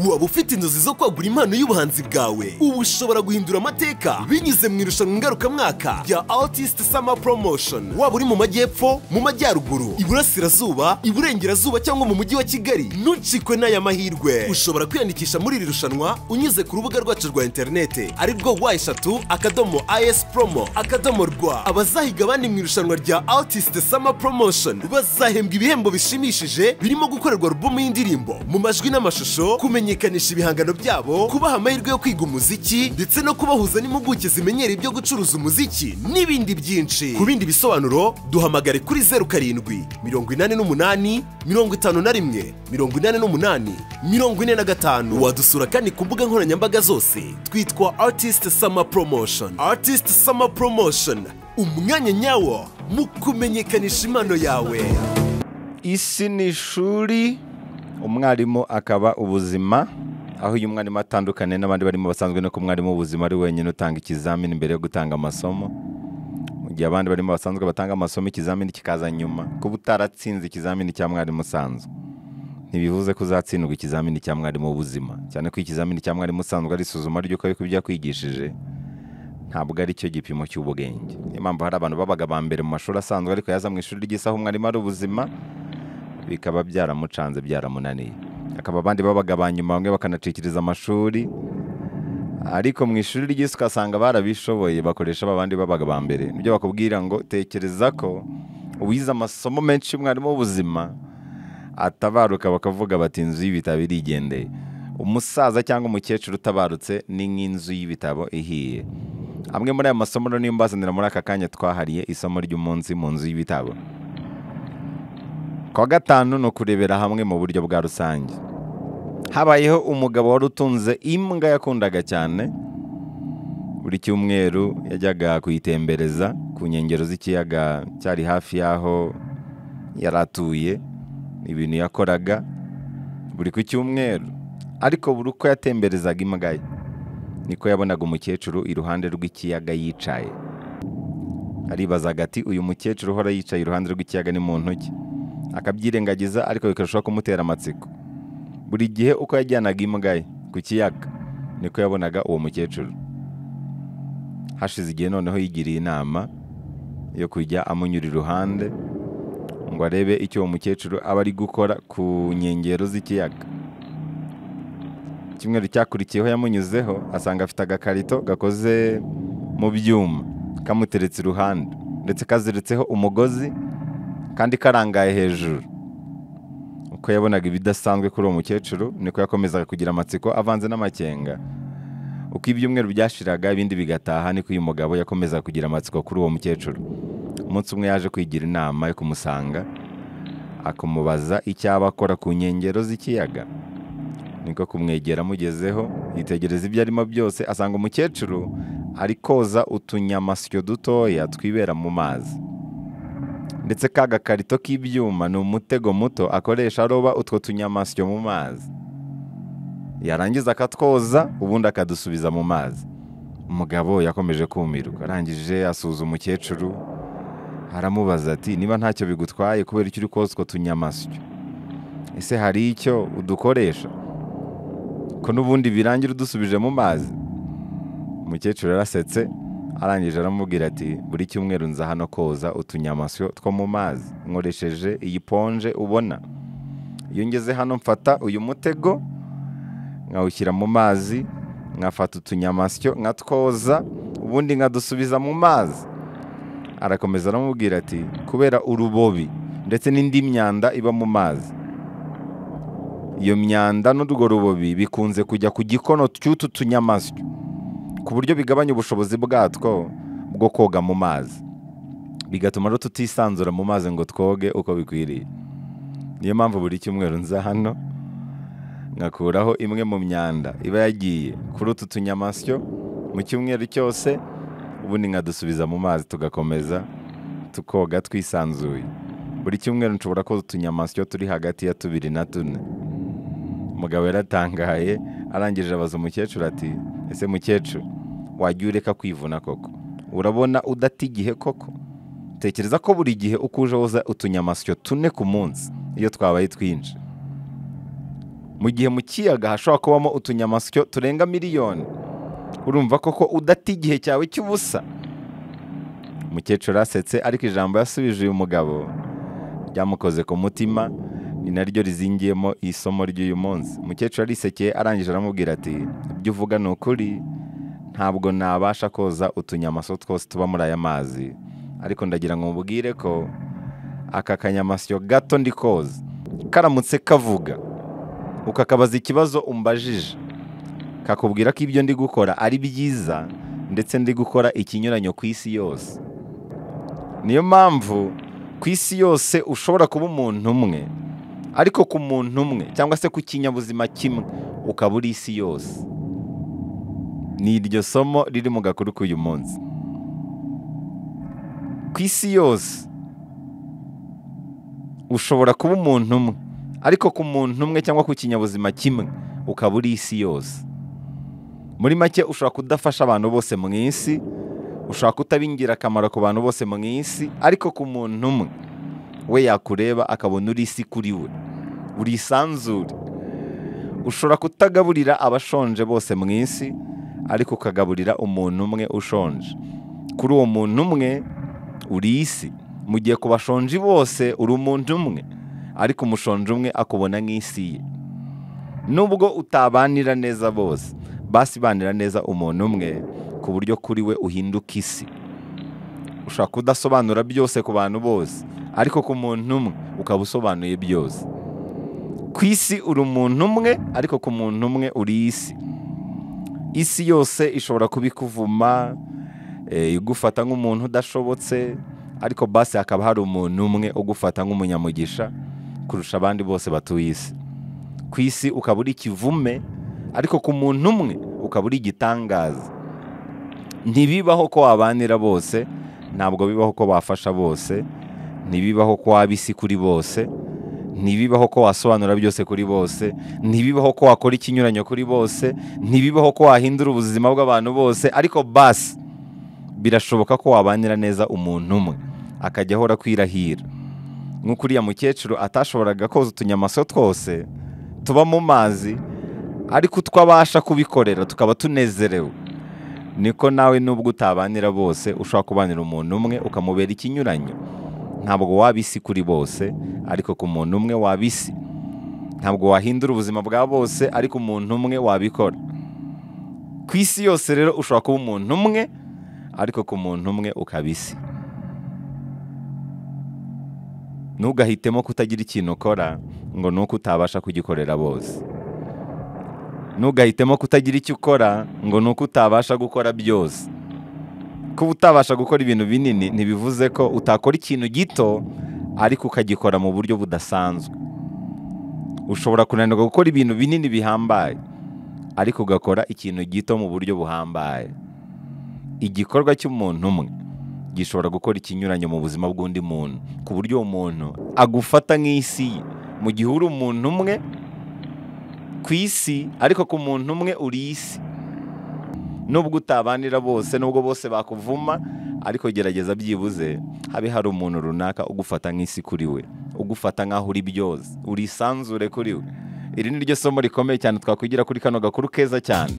waba ufite inzozi zo kwagura impano y'ubuhanzi bwawe ubu ushobora guhindura amateka binyuze mu irushanwa ngarukamwaka rya artist summer promotion waba uri mu majyepfo mu majyaruguru iburasirazuba iburengerazuba cyangwa mu mujyi wa kigali ntucikwe n'aya mahirwe ushobora kwiyandikisha muri iri rushanwa unyuze ku rubuga rwacu rwa interinete arirwo wa eshatu akadomo is promo akadomo rwa abazahiga abandi mu irushanwa rya artist summer promotion bazahembwa ibihembo bishimishije birimo gukorerwa alubumu y'indirimbo mu majwi n'amashusho kumenyekanisha ibihangano byabo kubaha amahirwe yo kwiga umuziki ndetse no kubahuza n'impuguke zimenyera ibyo gucuruza umuziki n'ibindi byinshi ku bindi bisobanuro duhamagare kuri zeru karindwi mirongo inani n'umunani mirongo itanu na rimwe mirongo inani n'umunani mirongo ine na gatanu wadusura kandi ku mbuga nkoranyambaga zose twitwa artist summer promotion artist summer promotion umwanya nyawo mu kumenyekanisha impano yawe isi ni ishuri umwarimu akaba ubuzima aho uyu mwarimu atandukanye n'abandi barimo basanzwe no ku mwarimu w'ubuzima ari wenyine utanga ikizamini mbere yo gutanga amasomo mu gihe abandi barimo basanzwe batanga amasomo ikizamini kikaza nyuma kuba utaratsinze ikizamini cya mwarimu usanzwe ntibivuze ko uzatsindwa ikizamini cya mwarimu w'ubuzima cyane ko ikizamini cya mwarimu usanzwe ari isuzuma ry'uko ariko ibyo yakwigishije ntabwo ari cyo gipimo cy'ubwenge niyo mpamvu hari abantu babaga ba mbere mu mashuri asanzwe ariko yaza mu ishuri ry'isaha umwarimu ari ubuzima bikaba byaramucanze byaramunaniye hakaba abandi babaga ba nyuma bamwe bakanacikiriza amashuri ariko mu ishuri ry'isi ugasanga barabishoboye bakoresha ba bandi babaga ba mbere nibyo bakubwira ngo tekereza ko uwize amasomo menshi y'umwarimu w'ubuzima atabaruka bakavuga bati inzu y'ibitabo irigendeye umusaza cyangwa umukecuru utabarutse ni nk'inzu y'ibitabo ihiye amwe muri aya masomo rero niyo mbazanira muri aka kanya twahariye isomo ry'umunsi mu nzu y'ibitabo kwa gatanu ni ukurebera hamwe mu buryo bwa rusange habayeho umugabo wari utunze imbwa yakundaga cyane buri cyumweru yajyaga kuyitembereza ku nkengero z'ikiyaga cyari hafi y'aho yari atuye ibintu yakoraga buri ku cyumweru ariko buri uko yatemberezaga imbwa ye niko yabonaga umukecuru iruhande rw'ikiyaga yicaye aribazaga ati uyu mukecuru uhora yicaye iruhande rw'ikiyaga ni muntu ki akabyirengagiza ariko bikarushaho kumutera amatsiko buri gihe uko yajyanaga imbwa ye ku kiyaga niko yabonaga uwo mukecuru hashize igihe noneho yigiriye inama yo kujya amunyura iruhande ngo arebe icyo uwo mukecuru aba ari gukora ku nkengero z'ikiyaga icyumweru cyakurikiyeho yamunyuzeho asanga afite agakarito gakoze mu byuma kamuteretse iruhande ndetse kaziritseho umugozi kandi karangaye hejuru uko yabonaga ibidasanzwe kuri uwo mukecuru niko yakomezaga kugira amatsiko avanze n'amakenga uko ibyumweru byashiraga ibindi bigataha niko uyu mugabo yakomezaga kugira amatsiko kuri uwo mukecuru umunsi umwe yaje kwigira inama yo kumusanga akamubaza icyaba akora ku nkengero z'ikiyaga niko kumwegera amugezeho yitegereza ibyo arimo byose asanga umukecuru ari koza utunyamasyo dutoya twibera mu mazi ndetse ka gakarito k'ibyuma ni umutego muto akoresha aroba utwo tunyamasyo mu mazi yarangiza akatwoza ubundi akadusubiza mu mazi umugabo yakomeje kumirwa arangije asuza umukecuru aramubaza ati niba ntacyo bigutwaye kubera icyo uri koza utwo tunyamasyo ese hari icyo udukoresha ko n'ubundi birangira udusubije mu mazi umukecuru yarasetse arangije aramubwira ati buri cyumweru nza hano koza utunyamasyo two mu mazi nkoresheje iyi ponje ubona iyo ngeze hano mfata uyu mutego nkawushyira mu mazi nkafata utunyamasyo nkatwoza ubundi nkadusubiza mu mazi arakomeza aramubwira ati kubera urubobi ndetse n'indi myanda iba mu mazi iyo myanda n'urwo rubobi bikunze kujya ku gikono cy'utu tunyamasyo ku buryo bigabanya ubushobozi bwatwo bwo koga mu mazi bigatuma rero tutisanzura mu mazi ngo twoge uko bikwiriye niyo mpamvu buri cyumweru nza hano nkakuraho imwe mu myanda iba yagiye kuri utu tunyamasyo mu cyumweru cyose ubundi nkadusubiza mu mazi tugakomeza tukoga twisanzuye buri cyumweru nshobora koza utunyamasyo turi hagati ya tubiri na tune umugabo yaratangaye arangije abaza umukecuru ati ese mukecuru wajya ureka kwivuna koko urabona udata igihe koko tekereza ko buri gihe uko uje woza utunyamasyo tune ku munsi iyo twabaye twinshi mu gihe mu kiyaga hashobora kubamo utunyamasyo turenga miliyoni urumva koko udata igihe cyawe cy'ubusa umukecuru asetse ariko ijambo yasubije uyu mugabo ryamukoze ku mutima ni naryo rizingiyemo isomo ry'uyu munsi umukecuru arisekeye arangije aramubwira ati ibyo uvuga ni ukuri ntabwo nabasha koza utunyamasyo twose tuba muri aya mazi ariko ndagira ngo mubwire ko aka kanyamasyo gato ndi koza karamutse kavuga ukakabaza ikibazo umbajije kakubwira ko ibyo ndi gukora ari byiza ndetse ndi gukora ikinyuranyo ku isi yose niyo mpamvu ku isi yose ushobora kuba umuntu umwe ariko ku muntu umwe cyangwa se ku kinyabuzima kimwe ukaba uri isi yose ni iryo somo riri mu gakuru k'uyu munsi ku isi yose ushobora kuba umuntu umwe ariko ku muntu umwe cyangwa ku kinyabuzima kimwe ukaba uri isi yose muri make ushobora kudafasha abantu bose mu isi ushobora kutaba ingirakamaro ku bantu bose mu isi ariko ku muntu umwe we yakureba akabona uri isi kuri we uri isanzure ushobora kutagaburira abashonje bose mu isi ariko ukagaburira umuntu umwe ushonje kuri uwo muntu umwe uri isi mu gihe ku bashonji bose uri umuntu umwe ariko umushonji umwe akubona nk'isi ye nubwo utabanira neza bose basi banira neza umuntu umwe ku buryo kuri we uhinduka isi ushobora kudasobanura byose ku bantu bose ariko ku muntu umwe ukaba usobanuye byose ku isi uri umuntu umwe ariko ku muntu umwe uri isi isi yose ishobora kuba ikuvuma eh, igufata nk'umuntu udashobotse ariko basi hakaba hari umuntu umwe ugufata nk'umunyamugisha kurusha abandi bose batuye isi ku isi ukaba uri ikivume ariko ku muntu umwe ukaba uri igitangaza ntibibaho ko wabanira bose ntabwo bibaho ko bafasha bose ntibibaho ko waba isi kuri bose ntibibaho ko wasobanura byose kuri bose ntibibaho ko wakora ikinyuranyo kuri bose ntibibaho ko wahindura ubuzima bw'abantu bose ariko basi birashoboka ko wabanira neza umuntu umwe akajya ahora kwirahira nk'uko uriya mukecuru atashoboraga koza utunyamasyo twose tuba mu mazi ariko utwo abasha kubikorera tukaba tunezerewe niko nawe nubwo utabanira bose ushobora kubanira umuntu umwe ukamubera ikinyuranyo ntabwo waba isi kuri bose ariko ku muntu umwe waba isi ntabwo wahindura ubuzima bwa bose ariko umuntu umwe wabikora ku isi yose rero ushobora kuba umuntu umwe ariko ku muntu umwe ukaba isi ntugahitemo kutagira ikintu ukora ngo ni uko utabasha kugikorera bose ntugahitemo kutagira icyo ukora ngo ni uko utabasha gukora byose kuba utabasha gukora ibintu binini ntibivuze ko utakora ikintu gito ariko ukagikora mu buryo budasanzwe ushobora kunanirwa gukora ibintu binini bihambaye ariko ugakora ikintu gito mu buryo buhambaye igikorwa cy'umuntu umwe gishobora gukora ikinyuranyo mu buzima bw'undi muntu ku buryo uwo muntu agufata nk'isi ye mu gihe uri umuntu umwe ku isi ariko ku muntu umwe uri isi nubwo utabanira bose nubwo bose bakuvuma ariko gerageza byibuze habe hari umuntu runaka ugufata nk'isi kuri we ugufata nk'aho uri byose urisanzure kuri we iri ni ryo somo rikomeye cyane twakwigira kuri kano gakuru keza cyane